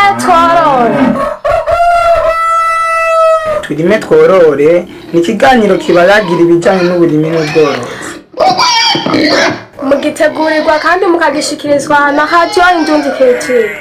tworore turime tworore ni ikiganiro kibaragira ibijyanye n'uburimi n'ubworozi mugitegurirwa kandi mukagishikirizwa na radiyo indundi kirekire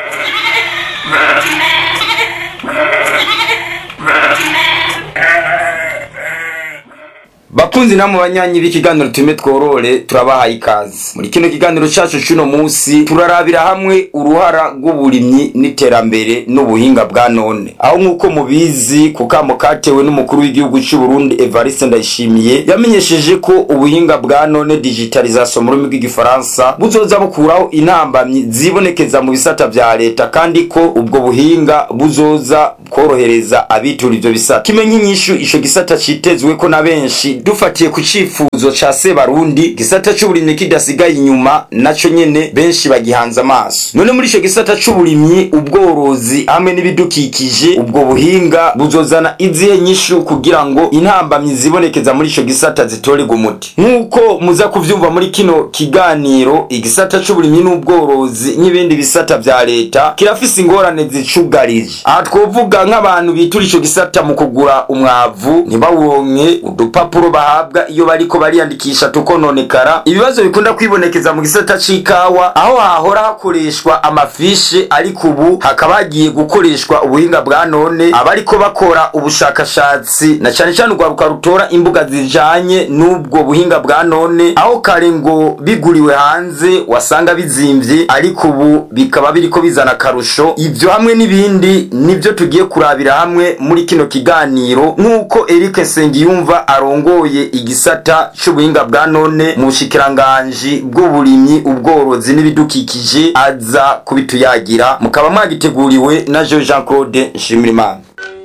bakunzi namwe banyanyi b'ikiganiro tume tworore turabahaye ikaze muri kino kiganiro cacu c'uno musi turarabira hamwe uruhara rw'uburimyi n'iterambere n'ubuhinga bwa none aho nk'uko mubizi ku kamo katewe n'umukuru w'igihugu c'u Burundi Evariste Ndayishimiye yamenyesheje ko ubuhinga bwa none digitalisation mu rurimi rw'igifaransa buzoza bukuraho intambamyi zibonekeza mu bisata vya leta kandi ko ubwo buhinga buzoza korohereza abitura ivyo bisata kimenye inyishu ico gisata citezwe ko na benshi dufatiye ku cifuzo ca Sebarundi gisata c'uburimyi kidasigaye inyuma naco nyene benshi bagihanze amaso none muri ico gisata c'uburimyi ubworozi hamwe n'ibidukikije ubwo buhinga buzozana izihe nyishu kugira ngo intambamyi zibonekeza muri ico gisata zitorerwe umuti nk'uko muza kuvyumva muri kino kiganiro igisata c'uburimyi n'ubworozi n'ibindi bisata vya leta kirafise ingorane zicugarije aha twovuga nk'abantu bitura ico gisata mu kugura umwavu ntibawuronke udupapuro bahabwa iyo bariko bariyandikisha tukononekara ibibazo bikunda kwibonekeza mu gisata c'ikawa aho hahora hakoreshwa amafishe ariko ubu hakaba hagiye gukoreshwa ubuhinga bwa none abariko bakora ubushakashatsi na cane cane urwaruka rutora imbuga zijanye n'ubwo buhinga bwa none aho kare ngo biguriwe hanze wasanga bizimvye ariko ubu bikaba biriko bizana akarusho ivyo hamwe n'ibindi nivyo tugiye kurabira hamwe muri kino kiganiro nk'uko Eric Nsengiyumva arongoye igisata c'ubuhinga bwa none mu bushikiranganji bw'uburimyi ubworozi n'ibidukikije aza kubituyagira mukaba mwagiteguriwe na Jean Claude Nshimirimana